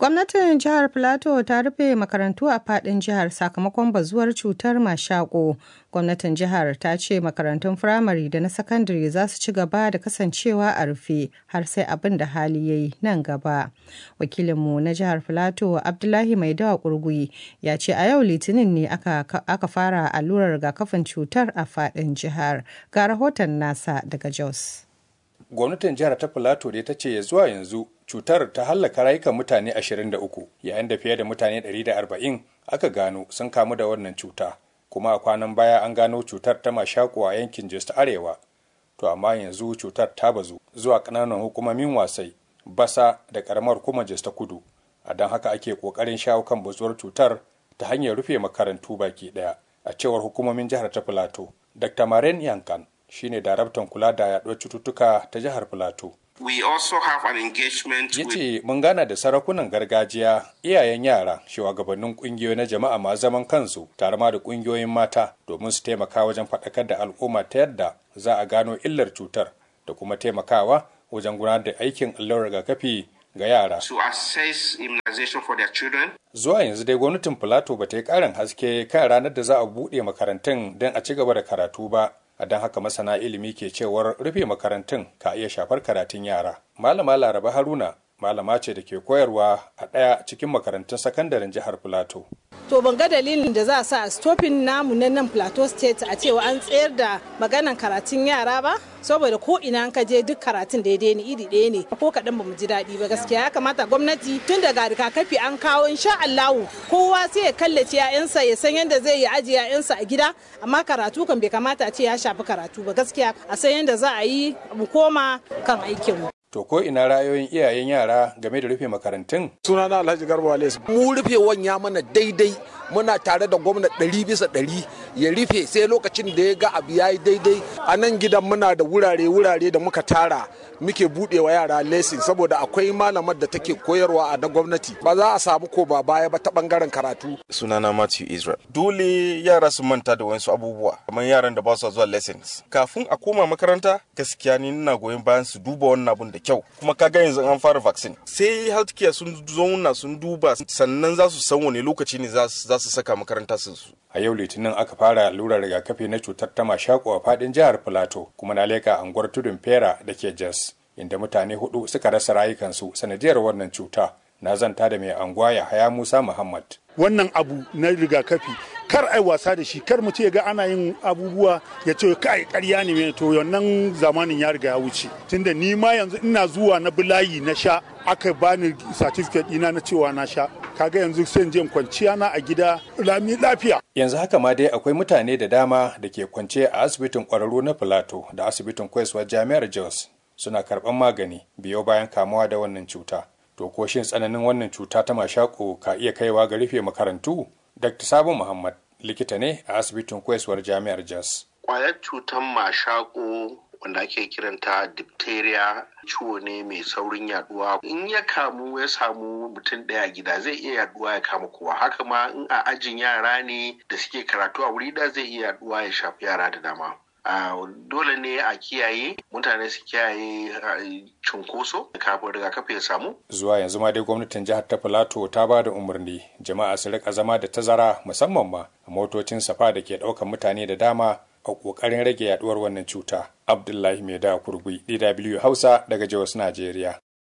Gwamnatin jihar Filato ta rufe makarantu a fadin jihar sakamakon bazuwar cutar mashako. Gwamnatin jihar ta ce makarantun firamare da na sakandare za su ci gaba da kasancewa a rufe har sai abin da hali ya yi nan gaba. Wakilinmu na jihar Filato Abdullahi Maidawa Kurgui ya ce a yau Litinin ne aka, aka fara allurar rigakafin cutar a fadin jihar. Ga rahoton nasa daga Jos. gwamnatin jihar ta filato da ta ce zuwa yanzu cutar ta hallaka rayukan mutane 23 yayin da fiye da mutane 140 aka gano sun kamu da wannan cuta kuma a kwanan baya an gano cutar ta mashaku a yankin jos ta arewa to amma yanzu cutar ta bazu zuwa ƙananan hukumomin wasai basa da karamar hukumar jos ta kudu a don haka ake ƙoƙarin shawo kan bazuwar cutar ta hanyar rufe makarantu baki ɗaya a cewar hukumomin jihar ta filato dr maren yankan shine daraktan kula da yaduwar cututtuka ta jihar Filato. We also have an engagement Ya ce mun gana da sarakunan gargajiya, iyayen yara, shugabannin kungiyoyi na jama'a ma zaman kansu, tare ma da kungiyoyin mata domin su taimaka wajen faɗakar da al'umma ta yadda za a gano illar cutar da kuma taimakawa wajen gudanar da aikin allurar rigakafi ga yara. to assess immunization for their children. Zuwa yanzu dai gwamnatin Filato ba ta yi ƙarin haske kan ranar da za a buɗe makarantun don a ci gaba da karatu ba. a don haka masana ilimi ke cewar rufe makarantun ka iya shafar karatun yara. Malama Laraba Haruna malama ce da ke koyarwa a ɗaya cikin makarantun sakandaren jihar Filato. To ban ga dalilin da za a sa a stopin namu na nan Plateau State a cewa an tsayar da maganan karatun yara ba? saboda ko ina ka je duk karatun daidai ne iri ɗaya ne ko kaɗan ba mu ji daɗi ba gaskiya ya kamata gwamnati tun daga rigakafi an kawo insha Allahu kowa sai ya kallace ya'yansa ya san yadda zai yi ajiye ya'yansa a gida amma karatu kan bai kamata a ce ya shafi karatu ba gaskiya a san yadda za a yi mu koma kan aikinmu. To ko ina ra'ayoyin iyayen yara game da rufe makarantun? Sunana Alhaji Garba Wales. Mu rufe ya mana daidai muna tare da gwamna ɗari bisa ɗari ya rufe sai lokacin da ya ga abu ya yi daidai a nan gidan muna da wurare-wurare da muka tara muke budewa yara lesin saboda akwai malamar da take koyarwa a na gwamnati ba za a samu ko ba baya ba ta bangaren karatu sunana Matthew Israel dole yara su manta da wasu abubuwa kamar yaran da ba su zuwa lessons kafin a koma makaranta gaskiya ni ina goyon bayan su duba wannan abun da kyau kuma kaga yanzu an fara vaccine sai healthcare sun zauna sun duba sannan za su san wani lokaci ne za su saka makaranta su a yau litinin aka fara allurar rigakafi na cutar ta mashako a fadin jihar filato kuma na leka anguwar tudun fera da ke jos inda mutane hudu suka rasa rayukansu sanadiyar wannan cuta na zanta da mai anguwa ya haya musa muhammad wannan abu na rigakafi kar ai wasa da shi kar mu ce ga ana yin abubuwa ya ce kai karya ne mai to wannan zamanin ya riga ya wuce tunda ni ma yanzu ina zuwa na bulayi na sha aka bani certificate ɗina na cewa na sha kaga yanzu sai jin kwanciya na a gida lami lafiya yanzu haka ma dai akwai mutane da dama da ke kwance a asibitin kwararru na filato da asibitin koyaswar jami'ar jos suna karɓar magani biyo bayan kamuwa da wannan cuta to ko shin tsananin wannan cuta ta mashako ka iya kaiwa ga rufe makarantu dr sabo muhammad likita ne a asibitin koyaswar jami'ar jos Kwayar cutar mashako wanda ake kiranta diphtheria ciwo ne mai saurin yaduwa in ya kamu ya samu mutum ɗaya gida zai iya yaduwa ya kama kowa haka ma in a ajin yara ne da suke karatu a wuri da zai iya yaduwa ya shafi yara da dama Uh, dole ne a kiyaye mutane su kiyaye uh, cunkoso kafin rigakafi ya samu zuwa yanzu ma dai gwamnatin jihar ta filato ta ba da umarni jama'a su rika zama da tazara musamman ma a motocin safa da ke ɗaukan mutane da dama a ƙoƙarin rage yaduwar wannan cuta abdullahi mai da kurgui dw hausa daga jos najeriya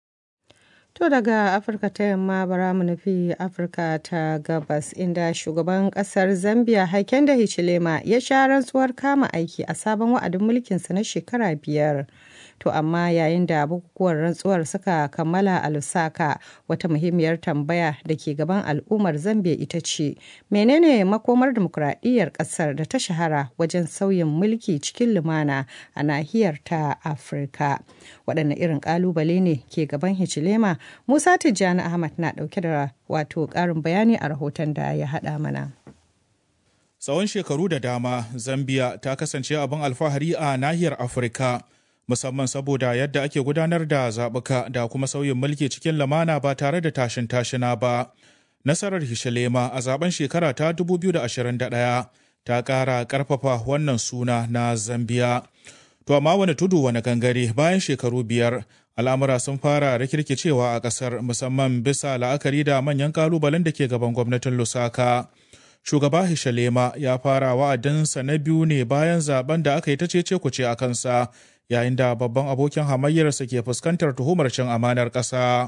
To daga Afirka ta yamma bara mu nufi Afirka ta gabas inda shugaban kasar Zambia Hakainde Hichilema ya sha rantsuwar kama aiki a sabon wa'adin mulkinsa na shekara biyar. To amma yayin da bukukuwan rantsuwar suka kammala a Lusaka wata muhimmiyar tambaya da ke gaban al'ummar Zambia ita ce menene makomar demokuraɗiyyar ƙasar da ta shahara wajen sauyin mulki cikin lumana a nahiyar ta Afirka. Waɗanne irin ƙalubale ne ke gaban Hichilema Musa Tijjani Ahmad na ɗauke da wato ƙarin bayani a rahoton da ya haɗa mana. Tsawon shekaru da dama, Zambia ta kasance abin alfahari a nahiyar Afirka, musamman saboda yadda ake gudanar da zaɓuka da kuma sauyin mulki cikin lamana ba tare da tashin tashina ba. Nasarar Hishalema a zaben shekara ta 2021 ta ƙara ƙarfafa wannan suna na Zambia. To amma wani tudu wani gangare bayan shekaru biyar al'amura sun fara rikirkicewa a ƙasar musamman bisa la'akari da manyan ƙalubalen da ke gaban gwamnatin lusaka shugaba hishalema ya fara wa'adinsa na biyu ne bayan zaben da aka yi ta cece kuce a kansa yayin da babban abokin hamayyarsa ke fuskantar tuhumar cin amanar ƙasa.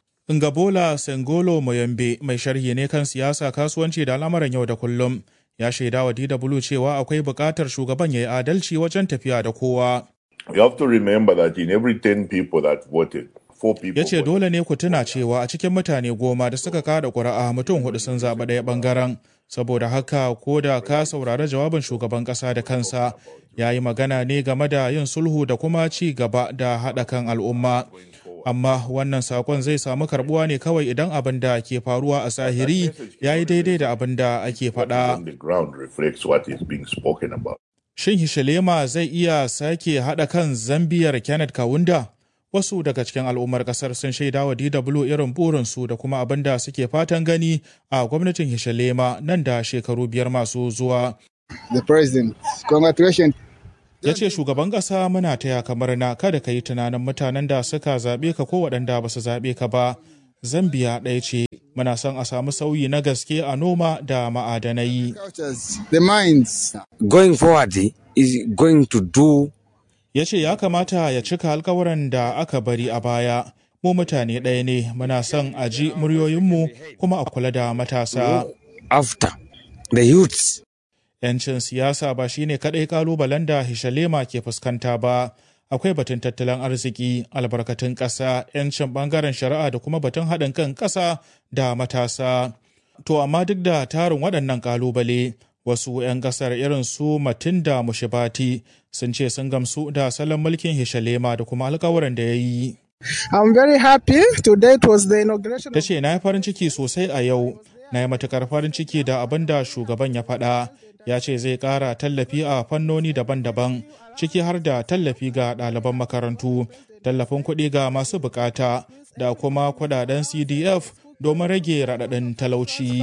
Ngabola Sengolo Moyambe mai sharhi ne kan siyasa kasuwanci da al'amuran yau da kullum ya shaida wa DW cewa akwai buƙatar shugaban ya yi adalci wajen tafiya da kowa. You have to remember that in every 10 people that voted, four people Ya ce dole ne ku tuna cewa a cikin mutane goma da suka kada ƙuri'a mutum hudu sun zaɓi ɗaya ɓangaren. Saboda haka ko da ka saurari jawabin shugaban ƙasa da kansa ya yi magana ne game da yin sulhu da kuma ci gaba da haɗa kan al'umma. Amma wannan sakon zai samu karbuwa ne kawai idan abin da ke faruwa a zahiri ya yi daidai da abin da ake faɗa. on the ground reflects what is being spoken about. Shin Hishalema zai iya sake haɗa kan Zambiyar Kenneth Kawunda? Wasu daga cikin al'ummar ƙasar sun shaida wa DW irin burinsu da kuma abin da suke fatan gani a gwamnatin Hishalema nan da shekaru biyar masu zuwa. The president, congratulations. Ya ce shugaban ƙasa muna taya kamar na kada ka yi tunanin mutanen da suka zaɓe ka ko waɗanda ba su zaɓe ka ba. Zambiya ɗaya ce, muna son a samu sauyi na gaske a noma da ma'adanai. Cultures, the minds. going forward is going to do ya ce ya kamata ya cika alkawuran da aka bari a baya mu mutane ɗaya ne muna son a ji muryoyinmu kuma a kula da matasa after the youths. yancin siyasa ba shine kaɗai kalubalen da hishalema ke fuskanta ba akwai batun tattalin arziki albarkatun ƙasa yancin ɓangaren shari'a da kuma batun haɗin kan ƙasa da matasa to amma duk da tarin waɗannan kalubale wasu 'yan kasar irin su Matinda Mushibati sun ce sun gamsu da salon mulkin Hishalema da kuma alkawarin da ya yi. I'm very happy. Today it was the inauguration. Ta ce na yi farin ciki sosai a yau, na yi matukar farin ciki da abin da shugaban ya faɗa. Ya ce zai ƙara tallafi a fannoni daban-daban, ciki har da tallafi ga ɗaliban makarantu, tallafin kuɗi ga masu bukata, da kuma kuɗaɗen CDF domin rage raɗaɗin talauci.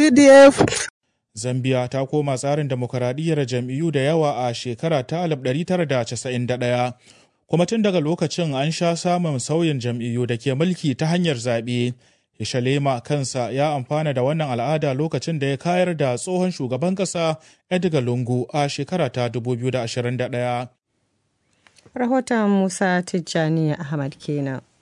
CDF. Zambia ta koma tsarin demokaradiyyar jam'iyyu da yawa a shekara ta 1991, kuma tun daga lokacin an sha samun sauyin jam'iyyu da ke mulki ta hanyar zaɓe. Hishalema kansa ya amfana da wannan al'ada lokacin da ya kayar da tsohon shugaban ƙasa Edgar Lungu a shekara ta 2021. Rahoton Musa Tijjani Ahmad kenan.